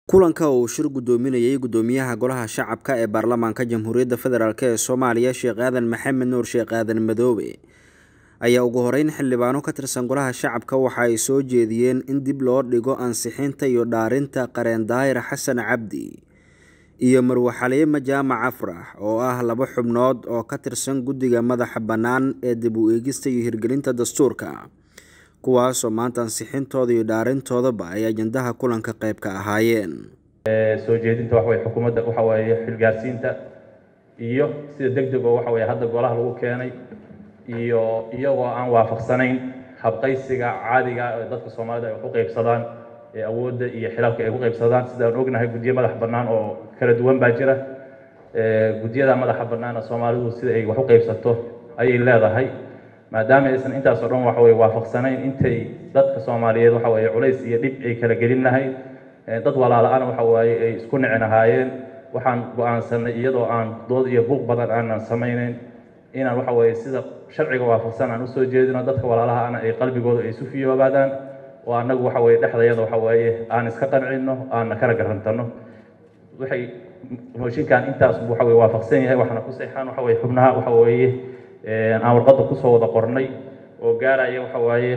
kulanka uu shir gudoominayay gudoomiyaha golaha shacabka ee baarlamaanka jamhuuriyadda federaalk ee soomaaliya sheekh aadan maxamed nuur sheekh aadan madoobe ayaa ugu horeyn xildhibaano ka tirsan golaha shacabka waxa ay soo jeediyeen in dib loo dhigo ansixinta iyo dhaarinta qareen daahir xasan cabdi iyo marwe xaliime jaamac afrax oo ah laba xubnood oo ka tirsan guddiga madaxa bannaan ee dib u eegista iyo hirgelinta dastuurka kuwaasoo maanta ansixintooda iyo dhaarintoodaba ay ajandaha kulanka qayb ka ahaayeen soo jeedinta waxa weye xukuumadda waxa weeye xilgaarsiinta iyo sida deg deg oo waxa weye hadda golaha lagu keenay iyo iyagoo aan waafaqsanayn habqaysiga caadiga ee dadka soomaalida ay wax u qaybsadaan ee awoodda iyo xilalka ay ku qaybsadaan sidaan ognahay guddiyo madax bannaan oo kala duwan baa jira guddiyada madaxa bannaana soomaalidu sida ay wax u qaybsato ayay leedahay maadaama aysan intaas oo dhan waxa weye waafaqsanayn intay dadka soomaaliyeed waxa weye culays iyo dhib ay kala gelin lahayd dad walaala-ana waxa waaye ay isku nicin ahaayeen waxaan go-aansanay iyadoo aan dood iyo buuq badan aanan samayneyn inaan waxa weye sida sharciga waafaqsan aan usoo jeedino dadka walaalahaana ay qalbigooda ay isu fiyoobaadaan oo annagu waxa weye dhexdayada waxa weeye aan iska qancino aanna kala garantano waxay mooshinkan intaas waxa weye waafaqsan yahay waxaana ku seexaan waxa weye xubnaha waxa weeye aan warqadda kusoo wada qornay oo gaaraya waxa waaye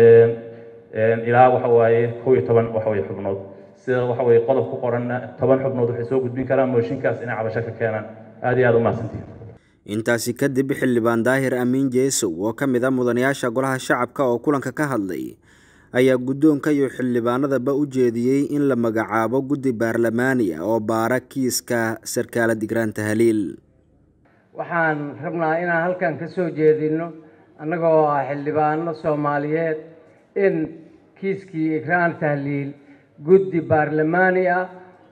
ilaa waxa waaye kow iyo toban waxa weye xubnood sida waxa weye qodob ku qoranna toban xubnood waxay soo gudbin karaan mooshinkaas inay cabasho ka keenaan aad iyo aad u mahadsantihin intaasi kadib xildhibaan daahir amiin jeesow oo ka mid a mudanayaasha golaha shacabka oo kulanka ka hadlay ayaa guddoonka iyo xildhibaanadaba u jeediyey in la magacaabo guddi baarlamaani ah oo baara kiiska sarkaala digraanta haliil waxaan rabnaa inaan halkan ka soo jeedino annagoo ah xildhibaano soomaaliyeed in kiiskii ikraan tahliil guddi baarlamaani ah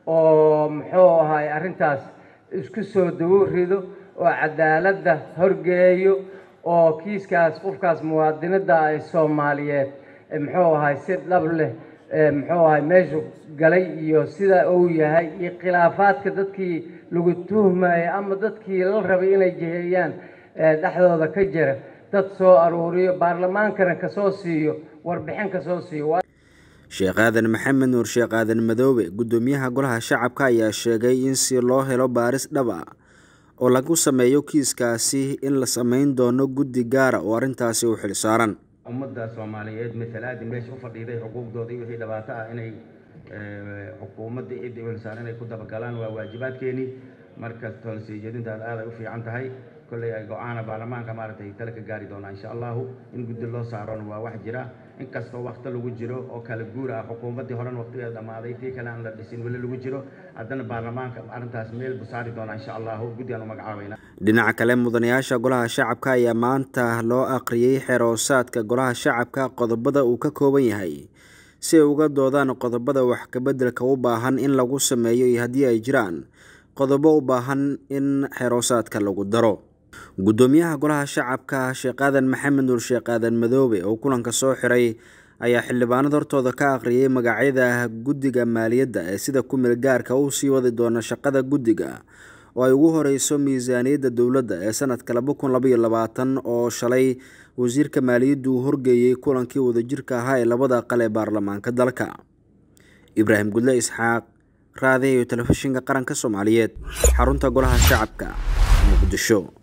oo muxuu ahay arrintaas isku soo dawo rido oo cadaaladda horgeeyo oo kiiskaas qofkaas muwaadinadda ay soomaaliyeed muxuu ahay si dhab leh muxuu ahay meeshu galay iyo sida uu yahay iyo khilaafaadka dadkii lagu tuhmaya ama dadkii la rabay inay jiheeyaan dhexdooda ka jira dad soo aruuriyo baarlamaankana kasoo siiyo warbixin kasoo siiyo sheekh aadan maxamed nuur sheekh aadan madoobe guddoomiyaha golaha shacabka ayaa sheegay in si loo helo baaris dhab a oo lagu sameeyo kiiskaasi in la samayn doono guddi gaara oo arrintaasi u xil saaran ummadda soomaaliyeed masalaadii meesha u fadhiiday xuquuqdooda iyo wixii dhibaato ah inay xukuumadda ciddii u xilsaaran inay ku dabagalaan waa waajibaadkeenii marka toonsii jeedintaas aad ay u fiican tahay kolley ay go-aana baarlamaanka maaragtay tale ka gaari doonaa insha allahu in guddi loo saarona waa wax jira inkastoo wakti lagu jiro oo kala guur ah xukuumaddii horen waqtigeeda dhammaaday tii kale aan la dhisin weli lagu jiro haddana baarlamaanka arrintaas meel buu saari doonaa insha allahu guddi aan u magacaabayna dhinaca kale mudanayaasha golaha shacabka ayaa maanta loo aqriyey xeroosaadka golaha shacabka qodobada uu ka kooban yahay si ay uga doodaan qodobada wax kabeddelka u baahan in lagu sameeyo iyo haddii ay jiraan qodobo u baahan in xeroosaadka lagu daro guddoomiyaha golaha shacabka sheekh aadan maxamed nuur sheekh aadan madoobe oo kulanka soo xiray ayaa xildhibaanada hortooda ka aqriyay magacyada guddiga maaliyadda ee sida kumeel gaarka u sii wadi doona shaqada guddiga oo ay ugu horeyso miisaaniyadda dowladda ee sanadka laba kun labaiyo labaatan oo shalay wasiirka maaliyaddu uu horgeeyey kulankii wadajirka ahaa ee labada aqal ee baarlamaanka dalka ibraahim gudle isxaaq raadiyo telefishinka qaranka soomaaliyeed xarunta golaha shacabka muqdisho